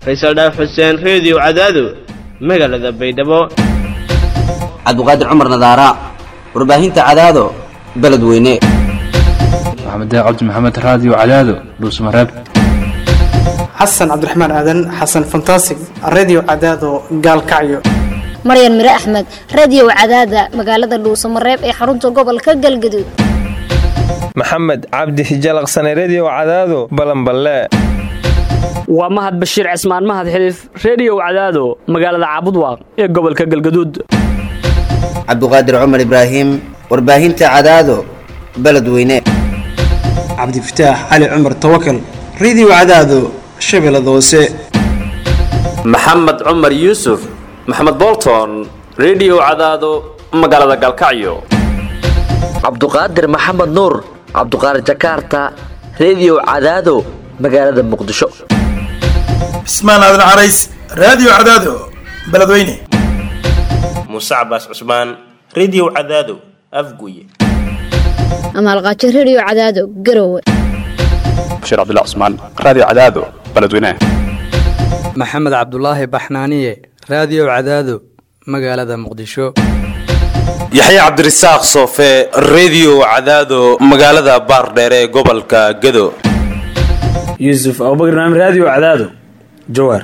faysal dhaaf xuseen reediyo cadaado magaalada baydhabo cabdiqaadir cumar nadaara warbaahinta cadaado beledweyne maxamed cabdi maxamed raadiyo cadaado dhuusmareeb xasan cabdiraxmaan aadan xasan fantasig redio cadaado gaalkacyo maryan mire axmed radio cadaada magaalada dhuusamareeb ee xarunta gobolka galgaduud maxamed cabdi hijalaqsane redio cadaado balanballe waa mahad bashiir cismaan mahad xiliif reediyow cadaado magaalada caabudwaaq ee gobolka galgaduud cabdiqaadir cumar ibraahim warbaahinta cadaado beledweyne cabdifataax cali cumar tawakal redio cadaado shabeellada hoose maxamed cumar yuusuf maxamed bolton redio cadaado magaalada galkacyo cabduqaadir maxamed nuur cabduqaadir jakaarta redio cadaado magaalada muqdisho cismaan aadan carays raadiyo cadaado beledweyne muuse cabaas cusmaan redio cadaado afguye amaalqaajo redio cadaado garowe bashiir cabdilla cusmaan raadiyo cadaado beledweyne maxamed cabdulaahi baxnaaniye raadiyo cadaado magaalada muqdisho yaxya cabdirasaaq soofe redio cadaado magaalada baardheere ee gobolka gado yuusuf abubakr naam raadiyo cadaado jawaar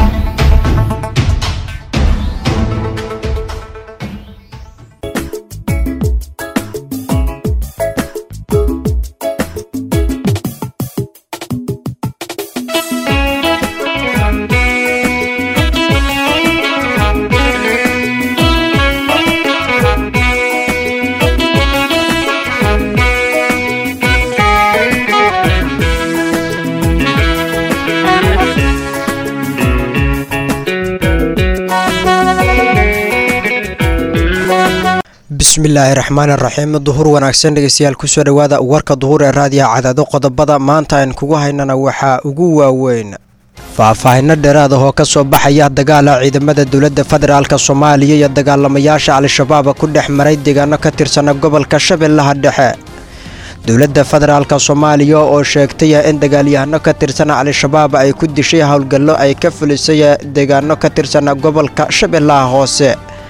bismillaahi raxmaan raxiim duhur wanaagsan dhegeystayaal kusoo dhowaada warka duhur ee raadiyaha cadaado qodobada maanta aan kugu haynana waxaa ugu waaweyn faahfaahino dheeraad ah oo ka soo baxaya dagaala ciidamada dowladda federaalk soomaaliya iyo dagaalamayaasha al-shabaab ku dhex maray deegaano ka tirsana gobolka shabeellaha dhexe dowladda federaalk soomaaliya oo sheegtay in dagaalyahano ka tirsana al-shabaab ay ku dishay howlgallo ay ka fulisay deegaano ka tirsana gobolka shabeellaha hoose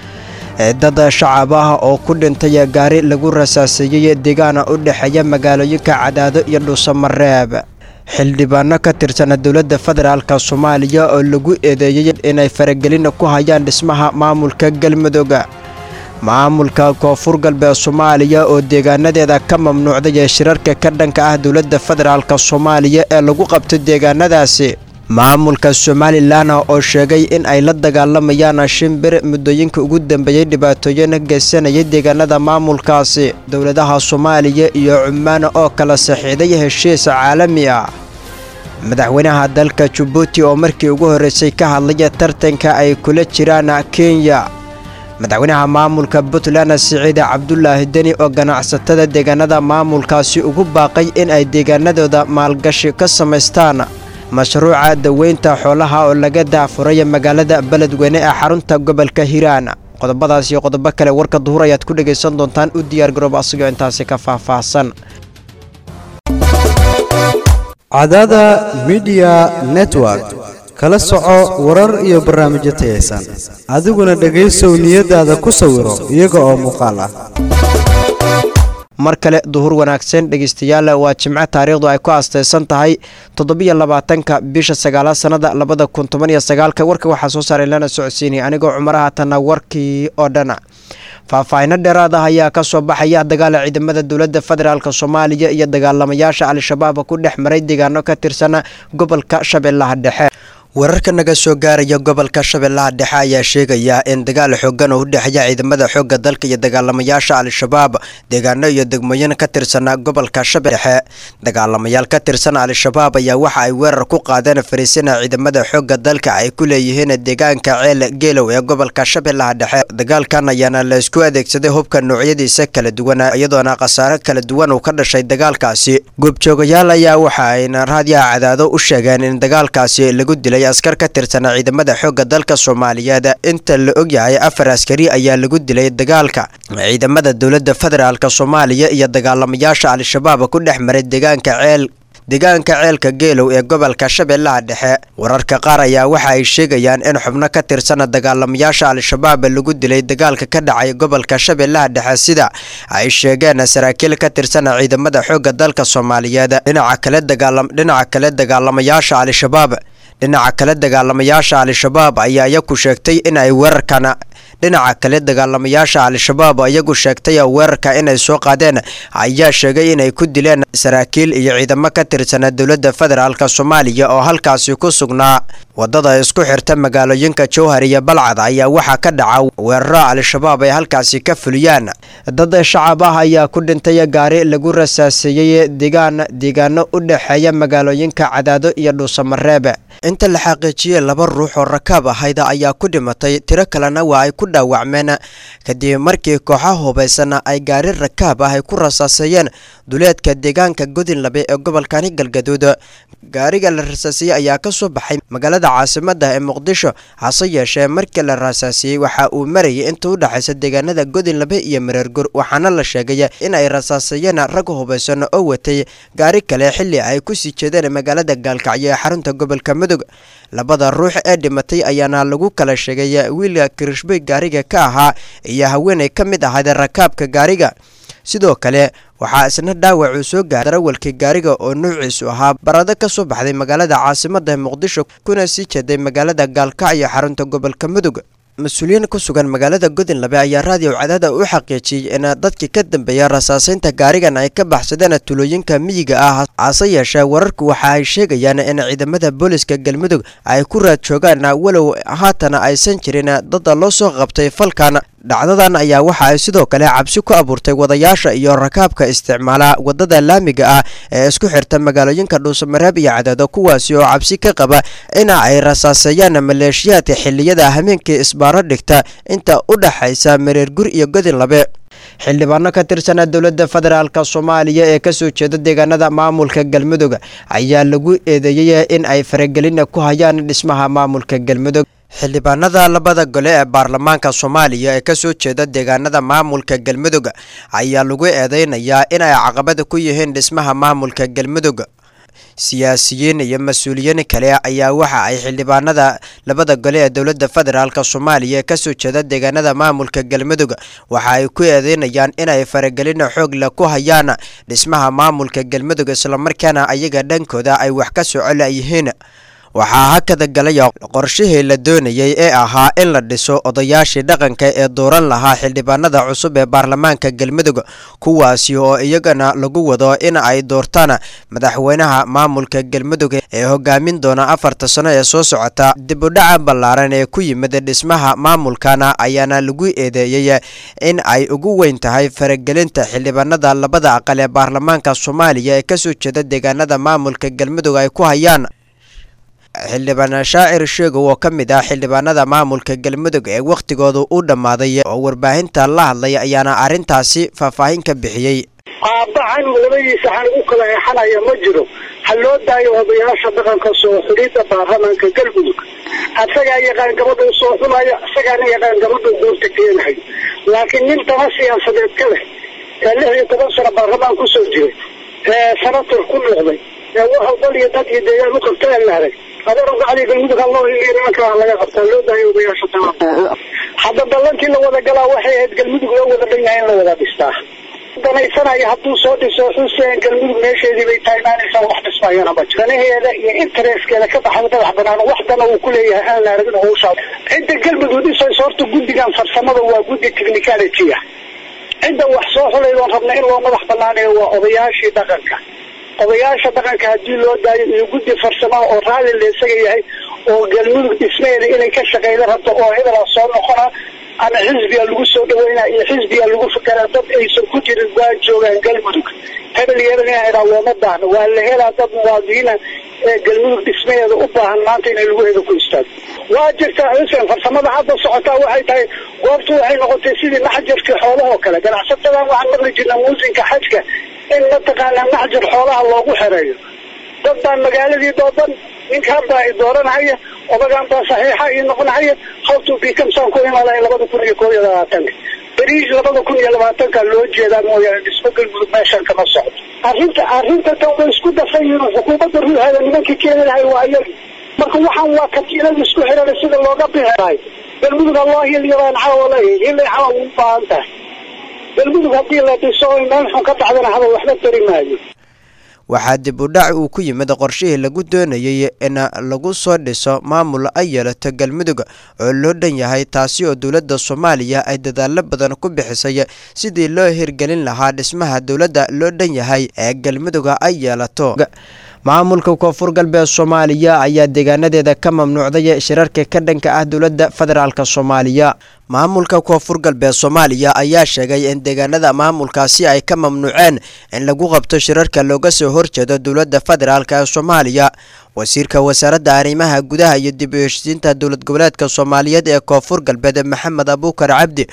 dad shacab ah oo ku dhintay gaari lagu rasaaseeyey deegaana u dhexeeya magaalooyinka cadaado iyo dhuusamareeb xildhibaano ka tirsana dowladda federaalk soomaaliya oo lagu eedeeyey inay faragelin ku hayaan dhismaha maamulka galmudug maamulka koonfur galbeed soomaaliya oo deegaanadeeda ka mamnuucday ee shirarka ka dhanka ah dowladda federaalk soomaaliya ee lagu qabto deegaanadaasi maamulka somalilan oo sheegay in ay la dagaalamayaan shimbir muddooyinka ugu dambeeyey dhibaatooyin geysanayay deegaanada maamulkaasi dowladaha soomaaliya iyo cumaan oo kala saxiiday heshiis caalami ah madaxweynaha dalka jabuuti oo markii ugu horreysay ka hadlaya tartanka ay kula jiraan kenya madaxweynaha maamulka puntland siciid cabdulaahi deni oo ganacsatada deegaanada maamulkaasi ugu baaqay in ay deegaanadooda maalgashi ka samaystaan mashruuca daweynta xoolaha oo laga daafuray magaalada beledweyne ee xarunta gobolka hiiraan qodobadaas iyo qodobo kale warka duhur ayaad ku dhegaysan doontaan u diyaar garoob asagoo intaasi ka faahfaahsan cadada midiya network kala soco warar iyo barnaamijyo tayaysan adiguna dhegaysow niyadaada ku sawiro iyaga oo muuqaal ah mar kale duhur wanaagsan dhegeystayaal waa jimco taariikhdu ay ku aastaysan tahay toddobiyo labaatanka bisha sagaalaad sannada labada kun toban iyo sagaalka warka waxaa soo saaray lana socodsiinaya anigoo cumaraha tana warkii oo dhan faahfaahino dheeraad ah ayaa ka soo baxaya dagaala ciidamada dowladda federaalk soomaaliya iyo dagaalamayaasha al-shabaab ku dhex maray deegaano ka tirsan gobolka shabeellaha dhexe wararka naga soo gaaraya gobolka shabeellaha dhexe ayaa sheegaya in dagaal xoogan oo u dhexeeya ciidamada xoogga dalka iyo dagaalamayaasha al-shabaab deegaano iyo degmooyin ka tirsana gobolka shabeelle dhexe dagaalamayaal ka tirsan al-shabaab ayaa waxa ay weerar ku qaadeen fariisina ciidamada xoogga dalka ay ku leeyihiin deegaanka ceel geelow ee gobolka shabeellaha dhexe dagaalkan ayaana la isku adeegsaday hubka noocyadiisa kala duwan iyadoona khasaare kala duwan uu ka dhashay dagaalkaasi goobjoogayaal ayaa waxa ayna raadiyaha cadaado u sheegeen in dagaalkaasi lagu dilay askar ka tirsanaa ciidamada xoogga dalka soomaaliyeed inta la ogyahay afar askari ayaa lagu dilay dagaalka ciidamada dowladda federaalk soomaaliya iyo dagaalamayaasha al-shabaab ku dhex maray deegaanka ceel deegaanka ceelka geelow ee gobolka shabeellaha dhexe wararka qaar ayaa waxa ay sheegayaan in xubno ka tirsana dagaalamayaasha al-shabaab lagu dilay dagaalka ka dhacay gobolka shabeellaha dhexe sida ay sheegeen saraakiil ka tirsana ciidamada xoogga dalka soomaaliyeed dhinaca kale dagaalam dhinaca kale dagaalamayaasha al-shabaab dhinaca kale dagaalamayaasha al-shabaab ayaa iyaku sheegtay in ay weerarkan dhinaca kale dagaalamayaasha al-shabaab iyagu sheegtay weerarka inay soo qaadeen ayaa sheegay inay ku dileen saraakiil iyo ciidamo ka tirsana dowladda federaalk soomaaliya oo halkaasi ku sugnaa wadada isku xirta magaalooyinka jowhar iyo balcad ayaa waxaa ka dhaca weeraro al-shabaab ay halkaasi ka fuliyaan dad shacab ah ayaa ku dhintay gaari lagu rasaaseeyey deegaan deegaano u dhexeeya magaalooyinka cadaado iyo dhuusamareeb inta la xaqiijiyey laba ruux oo rakaab ahayda ayaa ku dhimatay tiro kalena waa ay ku dhaawacmeen kadib markii kooxaha hubaysana ay gaari rakaab ah ay ku rasaaseeyeen duleedka deegaanka godinlabe ee gobolkani galgaduud gaariga la rasaasiyey ayaa ka soo baxay magaalada caasimada ee muqdisho hase yeeshee markii la rasaasiyey waxa uu marayay inta u dhexaysa deegaanada godinlabe iyo mareergur waxaana la sheegay in ay rasaaseeyeen rag hubaysan oo watay gaari kale xili ay kusii jeedeen magaalada gaalkacyo ee xarunta gobolka mudug labada ruux ee dhimatay ayaana lagu kala sheegay wiilka kirishbey gaariga ka ahaa iyo haweenay ka mid ahayd rakaabka gaariga sidoo kale waxaa isna dhaawacuu soo gaaray darawalkii gaariga oo nuuciisu ahaa barado ka soo baxday magaalada caasimada muqdisho kuna sii jeeday magaalada gaalkacyo xarunta gobolka mudug mas-uuliyiin ku sugan magaalada godinlabe ayaa raadiyo cadaada u xaqiijiyey in dadkii ka dambeeya rasaaseynta gaarigan ay ka baxsadeen tulooyinka miyiga ah hase yeeshee wararku waxa ay sheegayaan in ciidamada booliska galmudug ay ku raad joogaan walow haatana aysan jirin dada loo soo qabtay falkan dhacdadan ayaa waxa ay sidoo kale cabsi ku abuurtay wadayaasha iyo rakaabka isticmaala wadada laamiga ah ee isku xirta magaalooyinka dhuusamareeb iyo cadaado kuwaasi oo cabsi ka qaba ina ay rasaaseeyaan maleeshiyaadka xiliyada hameenkii isbaaro dhigta inta u dhaxaysa mareergur iyo godinlabe xildhibaano ka tirsana dowladda federaalk soomaaliya ee kasoo jeeda deegaanada maamulka galmudug ayaa lagu eedeeyey in ay faragelin ku hayaan dhismaha maamulka galmudug xildhibaanada labada gole ee baarlamaanka soomaaliya ee kasoo jeeda deegaanada maamulka galmudug ayaa lagu eedeynayaa in ay caqabada ku yihiin dhismaha maamulka galmudug siyaasiyiin iyo mas-uuliyiin kale ayaa waxa ay xildhibaanada labada gole ee dowladda federaalk soomaaliya ee kasoo jeeda deegaanada maamulka galmudug waxa ay ku eedeynayaan inay faragelin xoog leh ku hayaan dhismaha maamulka galmudug islamarkaana ayaga dhankooda ay wax ka socol yihiin waxaa hakada galaya qorshihii la doonayay ee ahaa in la dhiso odayaashii dhaqanka ee dooran lahaa xildhibaanada cusub ee baarlamaanka galmudug kuwaasi oo iyagana lagu wado in ay doortaan madaxweynaha maamulka galmudug ee hogaamin doona afarta sano ee soo socota dibudhaca ballaaran ee ku yimid dhismaha maamulkana ayaana lagu eedeeyey in ay ugu weyn tahay faragelinta xildhibaanada labada aqal ee baarlamaanka soomaaliya ee kasoo jeeda deegaanada maamulka galmudug ay ku hayaan xildhibaan shaacir sheegow oo ka mid ah xildhibaanada maamulka galmudug ee wakhtigooda u dhammaaday oo warbaahinta la hadlay ayaana arrintaasi faahfaahin ka bixiyey aabbahan labadiisa xan u kala eexanaya ma jiro ha loo daayo odayaasha dhaqanka soo xulidda baarlamaanka galmudug asagaa yaqaan gabadha u soo xulaya isagaana yaqaan gabadha guurta keenahay laakiin nin dama siyaasadeed ka leh ee lix iyo toban sano baarlamaan kusoo jiray ee sanator ku noqday ee wuxuu dal iyo dad iyo deegaan u qabta ee la arag adeer gacdii galmudug ha loo hiliyo nimanka ha laga qabtaa loo daayo odayaasha taa hadda ballantii la wada galaa waxay ahayd galmudug loo wada dhan yahay in la wada dhistaa danaysanaya hadduu soo dhiso xuseen galmudug meesheedii bay taagnaanaysaa wax dhismayana ma jiro danaheeda iyo intereskeeda ka baxay madax banaan wax dana uu ku leeyahay aan la aragin hawshaa cidda galmudug dhisayso horta guddigan farsamada waa guddi technicality ah cidda wax soo xulaydoon rabna in loo madax banaaneeyo waa odayaashii dhaqanka odayaasha dhaqanka haddii loo daayo iyo guddi farsamaha oo raalli la isaga yahay oo galmudug dhismaheeda inay ka shaqeyda rabto oo hebelaa soo noqona ama xisbiga lagu soo dhaweynaa iyo xisbiga lagu fikeraa dad aysan ku jirin waa joogaan galmudug hebel iyo hebel inaa idhaa looma baahno waa la helaa dad muwaadiniina ee galmudug dhismaheeda u baahan maanta inay lagu heda ku istaago waa jirtaa xuseen farsamada hadda socotaa waxay tahay goobtu waxay noqotay sidii maxjarkii xoolahoo kale ganacsatadan waxaan maqli jirnaa muusinka xajka in mataqaanaa maxjar xoolaha loogu xereeyo dad baa magaaladii doodan ninkaan baa i dooranahaya odagaan baa saxiixa ii noqonahaya hawtu bikamsaan ku imaanaya labada kun iyo koob iyo labaatanka beriis labada kun iyo labaatanka loo jeedaa mooyaane dhismo galmudug meeshan kama socdo arrinta arrinta tan way isku dafan yihiin xukuumadda ruuxeeda nimankii keenayahay waa iyagi marka waxaan waa katiinada isku xidhan sida looga bixinayo galmudug alloo hilyabaan caawa leeyahay hilay caawa u baahan tahay galmudug haddii la dhiso oy meel xun ka dhacdana haba waxba tari maayo waxaa dib u dhac uu ku yimid qorshihii lagu doonayay in lagu soo dhiso maamul ay yeelato galmudug oo loo dhan yahay taasi oo dowladda soomaaliya ay dadaalo badan ku bixisay sidii loo hirgelin lahaa dhismaha dowladda loo dhan yahay ee galmuduga ay yeelato maamulka koonfur galbeed soomaaliya ayaa deegaanadeeda ka mamnuucday shirarka ka dhanka ah dowladda federaalk soomaaliya maamulka koonfur galbeed soomaaliya ayaa sheegay in deegaanada maamulkaasi ay ka mamnuuceen in lagu qabto shirarka looga soo horjeedo dowladda federaalk ee soomaaliya wasiirka wasaaradda arrimaha gudaha iyo dib u heshisiinta dowlad goboleedka soomaaliyeed ee koonfur galbeed maxamed abuukar cabdi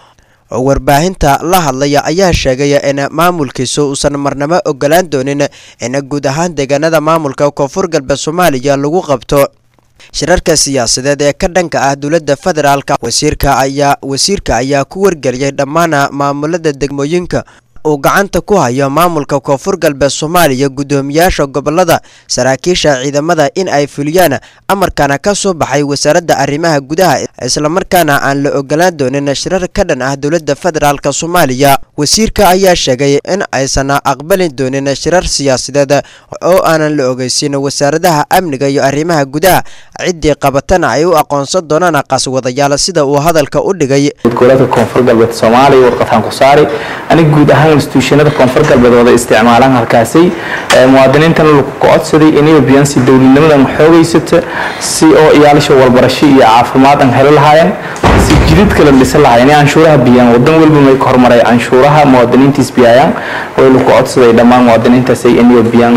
oo warbaahinta la hadlaya ayaa sheegay in maamulkiisu uusan marnabo ogolaan doonin in guud ahaan deegaanada maamulka koonfur galbeed soomaaliya lagu qabto shirarka siyaasadeed ee ka dhanka ah dowladda federaalk wasiirka ayaa wasiirka ayaa ku wargeliyay dhammaan maamulada degmooyinka uu gacanta ku hayo maamulka koonfur galbeed soomaaliya guddoomiyaasha gobolada saraakiisha ciidamada in ay fuliyaan amarkana ka soo baxay wasaaradda arrimaha gudaha islamarkaana aan la ogolaan doonin shirar ka dhan ah dowladda federaalk soomaaliya wasiirka ayaa sheegay in aysan aqbali doonin shirar siyaasadeed oo aanan la ogeysin wasaaradaha amniga iyo arrimaha gudaha ciddii qabatana ay u aqoonsan doonaan qaswadayaal sida uu hadalka u dhigay goboleedka koonfur galbeed soomaaliya warqataan ku saari aniga guud ahaan instituushanada koonfur galbeed wada isticmaalaan halkaasi muwaadiniintana lagu kocodsaday inay biyaan si dowladnimadan xoogaysata si oo iyaalisha walbarasho iyo caafimaad aan heli lahaayeen si jidid kala dhisan lahaayeen inay canshuuraha biyaan wadan walba may ka hormaray canshuuraha muwaadiniintiis biyayaan way lagu kocodsaday dhammaan muwaadiniintaas ay inay biyaan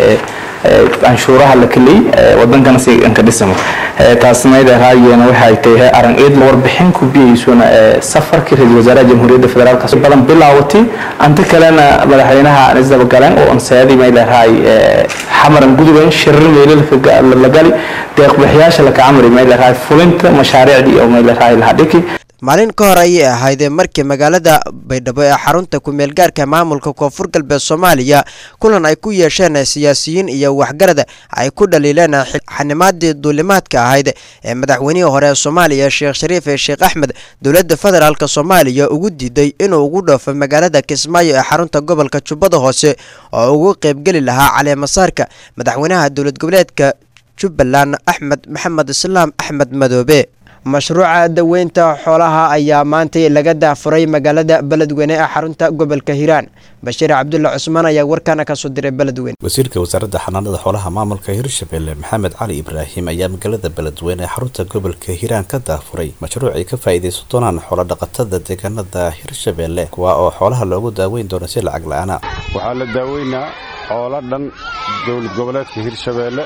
canshuuraha la keliyey wadankana si ka dhisamo taasnayda raadigeena waxay tahay aran eed warbixin ku biyeysuna safarkii ra-iisul wasaaraha jamhuuriyadda federaalk badan bilaawatay anta kalena madaxweynaha isdaba galeen oo ansaadi may leedahay xamaran guduban shirir meelal la gali deeqbixiyaasha la kacamari may leedahay fulinta mashaariicdii oo may leedahay lahadhiki maalin ka hor ayay ahayd markii magaalada baydhabo ee xarunta ku-meelgaarka maamulka koonfur galbeed soomaaliya kulan ay ku yeesheen siyaasiyiin iyo waxgarad ay ku dhaliileen xanimaadii duulimaadka ahayd ee madaxweynihii hore ee soomaaliya sheekh shariif ee sheekh axmed dowladda federaalk soomaaliya ugu diiday inuu ugu dhoofo magaalada kismaayo ee xarunta gobolka jubbada hoose oo ugu qeybgeli lahaa caleemasaarka madaxweynaha dowlad goboleedka jubbaland axmed maxamed islaam axmed madoobe mashruuca daweynta xoolaha ayaa maantay laga daafuray magaalada beledweyne ee xarunta gobolka hiiraan bashiir cabdulla cusmaan ayaa warkaana kasoo diray beledweyne wasiirka wasaaradda xanaanada xoolaha maamulka hirshabelle maxamed cali ibraahim ayaa magaalada beledweyne ee xarunta gobolka hiiraan ka daafuray mashruuc ay ka faa'iidaysan doonaan xoolodhaqatada deegaanada hirshabelle kuwa oo xoolaha loogu daaweyn doono si lacag la-aana waxaa la daaweynaa xoolo dhan dowlad goboleedka hirshabeelle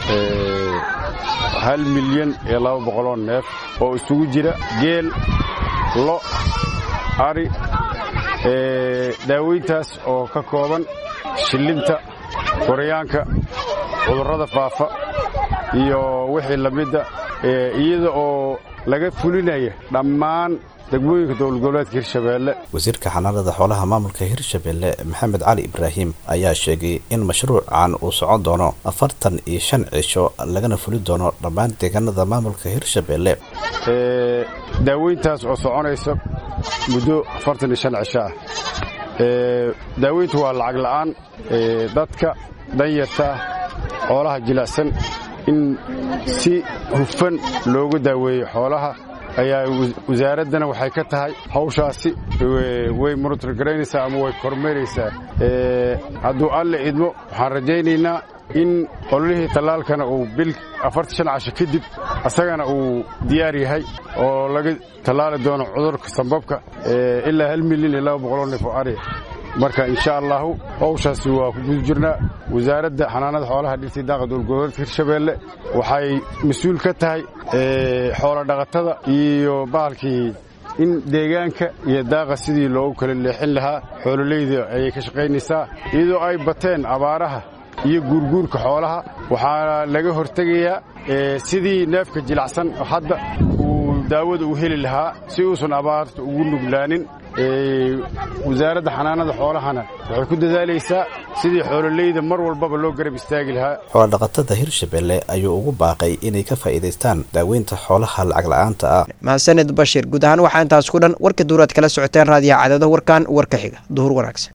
hal milyan iyo laba boqoloo neef oo isugu jira geel lo ari daaweyntaas oo ka kooban shillinta koryaanka cudurrada faafa iyo wixii la midda iyada oo laga fulinaya dhammaan degmooyinka dowlad goboleedka hirshabeelle wasiirka xanaanada xoolaha maamulka hirshabelle maxamed cali ibraahim ayaa sheegay in mashruucan uu socon doono afartan iyo shan cisho lagana fuli doono dhammaan deegaanada maamulka hirshabelle daaweyntaas oo soconaysa muddo afartan iyo shan cisho ah daaweyntu waa lacag la'aan dadka danyarta ah xoolaha jilicsan in si hufan loogu daaweeyo xoolaha ayaa wasaaraddana waxay ka tahay hawshaasi way monitorgaraynaysaa ama way kormeeraysaa hadduu alle idmo waxaan rajaynaynaa in ololihii tallaalkana uu bil afartan shan casho kadib asagana uu diyaar yahay oo laga tallaali doono cudurka sambabka ilaa hal milyan iyo laba boqoloo neef oo ariya marka insha allahu hawshaasi waa ku guda jirnaa wasaaradda xanaanada xoolaha dhirtii daaqa dowlgoboleedka hirshabeelle waxay mas-uul ka tahay xoolo dhaqatada iyo bahalkii in deegaanka iyo daaqa sidii loogu kala leexin lahaa xoololeyda ayay ka shaqaynaysaa iyadoo ay bateen abaaraha iyo guurguurka xoolaha waxaa laga hortegayaa sidii neefka jilacsan hadda uu daawada u heli lahaa si uusan abaarta ugu nuglaanin wasaaradda xanaanada xoolahana waxay ku dadaalaysaa sidii xoololeyda mar walbaba loo garab istaagi lahaa xoolodhaqatada hirshabelle ayuu ugu baaqay inay ka faa'iidaystaan daaweynta xoolaha lacag la'aanta ah mahadsanid bashir guud ahaan waxaa intaas ku dhan warka duuraad kala socoteen raadiyaha cadado warkan warka xiga duhur wanaagsan